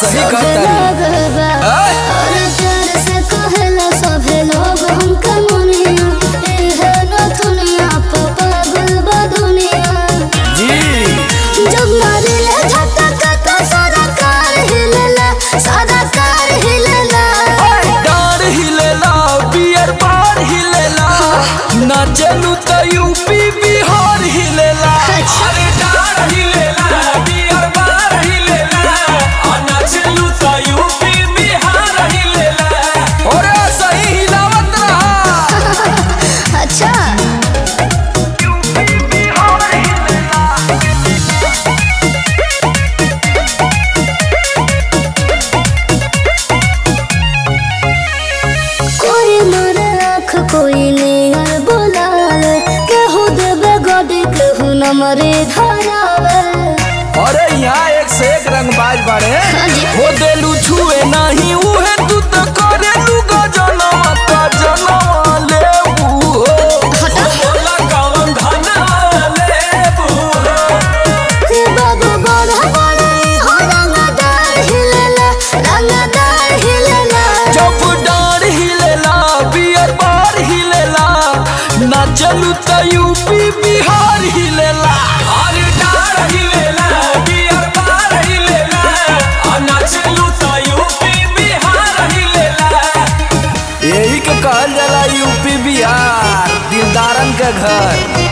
सही कहता और प्यार से कहला सभे लोग हमके मुनिया एहे न दुनिया पे पागल बा दुनिया जी जब मारिले झटका तो सारा कार हिलेला सारा कार हिलेला डार हिलेला बियर बार हिलेला ना चलू तो यूपी बिहार हिलेला अरे डार हिलेला बियर बार हिलेला आ ना चलू तो यूपी बिहार हिलेला और सही हिलावत रहा अच्छा कोई मारे आँख कोई नियर बोलावे केहू देवे गडी केहू न मरे धरावे अरे यहाँ एक से एक रंगबाज बाड़े हाँ जी। हो देलू छुए नहीं उहे तू तो करेलू गजनवा गजनवा लेबू हो बोला कौन धनवा लेबू हे बाबू बड़ा बड़ा हो रंगदार हिलेला रंगदार हिलेला जब डार हिलेला बियर बार हिलेला ना चलू तो यूपी बिहार हिलेला अरे डार हिलेला बियर बार हिलेला आ ना चलू तो यूपी बिहार हिलेला यही के कहल जाला यूपी बिहार दिलदारन के घर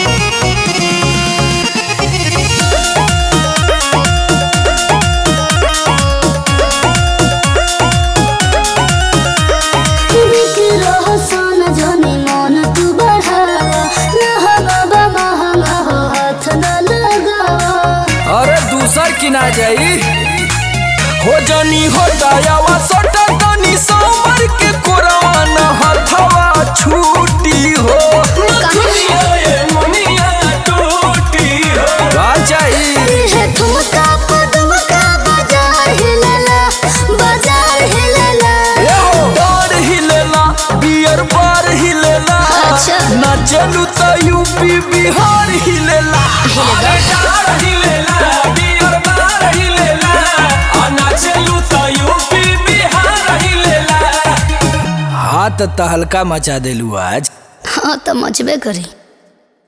बिकी रहो सोन जोनी मन तू बढ़ावा नहा बाबा महंगा हो हाथ न लगावा अरे दूसर की ना जाई हो जानी हो जायावा सटा तनी समर के कोरवा न हथवा छूटी हो दुनिया ये मुनिया टूटी हो का चाहिए है ठुमका पदमका बाजार हिलेला बाजार हिलेला ए हो डार हिलेला बियर बार हिलेला अच्छा। ना चलू तो यूपी बिहार हिलेला अरे डार हिलेला बियर बार हिलेला आ ना चलू तो यूपी बिहार हिलेला हाथ तहलका मचा देलू आज हाँ तो मचबे करी